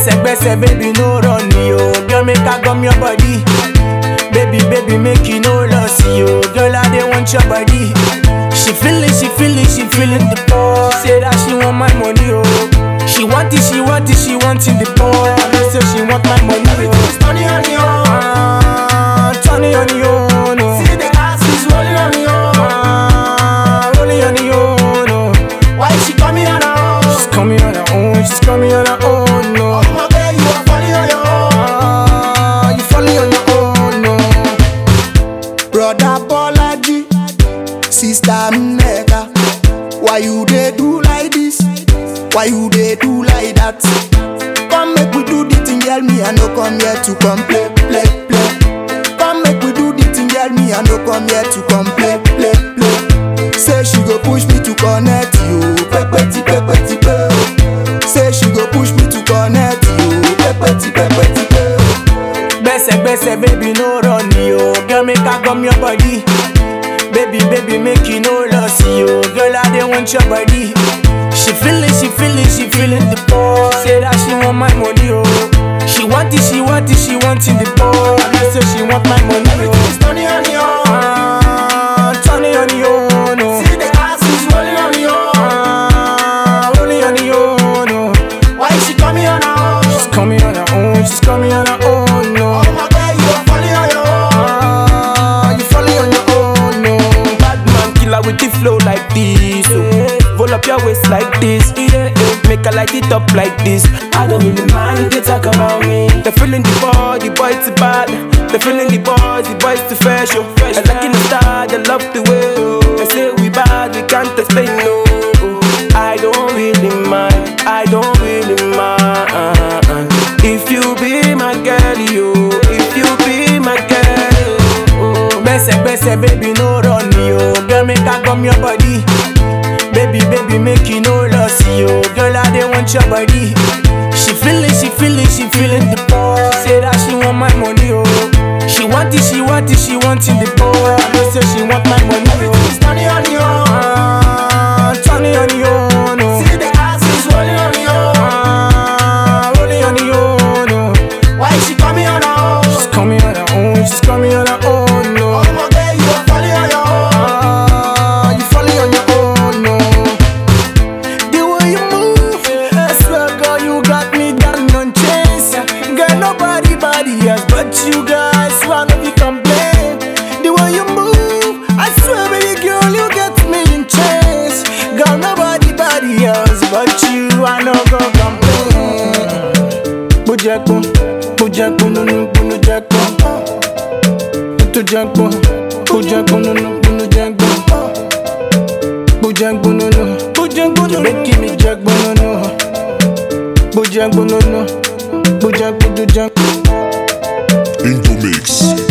gbẹ́sẹ̀gbẹ́sẹ̀ baby no run ni o girl make I gum your body baby baby make you no loss yo girl I dey want your body she feeling she feeling she feeling the ball say that she want my money o she want it she want it she wanting the ball I know say she want my money o. Money on the own. Ah, Tony on the own, no. See the ass is rolling on the own. Ah, rolling on the own, no. Why she coming on her own? She's coming on her own, she's coming on her own, no. Oh my girl, you are falling on your own. Ah, you falling on your own, no. Brother Bolaji, sister Nneka, why you dey do like this? Why you dey do like that? Come make we do the thing, girl. Me I no come here to come play, play, play. Come make we do the thing, girl. Me I no come here to come play, play, play. Say she go push me to connect you, pepeti, pepeti, pe. Say she go push me to connect you, pepeti, pepeti, pe. Gbẹ́sẹ̀gbẹ́sẹ̀ baby no run ni o. Girl make I gum your body. Baby baby make you no loss yo. Girl I dey want your body. She feeling she feeling she feeling the ball. Say that she want my money o. She want it she want it she wanting the ball. I know say she want my money o. It's money on the own. Ah, Tony on the own, no. See the ass is rolling on the own. Ah, rolling on the own, no. Why she coming on her own? She's coming on her own, she's coming on her own, no. Oh my girl, you are falling on your own. Ah, you falling on your own, no. Bad man killer with the flow like this. Oh. Roll up your waist like this. Yeah, yeah. Make a light it up like this. I don't really mind they talk about me. They're feeling the boy, the boy too bad. They're feeling the boy, the boy too fresh. Oh. I like in the style, they love the way. Oh. They say we bad, we can't explain no. Oh. I don't really mind. I don't really mind. If you be my girl, you. If you be my girl, oh. Gbẹ́sẹ̀gbẹ́sẹ̀ baby no run ni o. Girl make I gum your body. Baby baby make you no loss yo. Girl I dey want your body. She feeling she feeling she feeling the ball. Say that she want my money o. She want it she want it she wanting the ball. I know say she want my money o. It's money on the own. Ah, Tony on the own, no. See the ass is rolling on the own. Ah, rolling on the own, no. Why she coming on her own? She's coming on her own, she's coming on her own, no. Oh my girl, you are falling on your own. Ah, you falling on your own, no. The way you move, I swear, girl, you got me down on chase. Girl, nobody, body else but you guys. One of you complain. The way you move, I swear, baby girl, you get me in chase. Girl, nobody, body else but you. I no go complain. Bujekun, bujekun, nunu, bunu jekun. Tutu jekun, bujekun, nunu, bunu jekun. Bujangbonono, Bujangbonono, making me jagbonono. Bujangbonono, Bujang, Bujang. Into mix.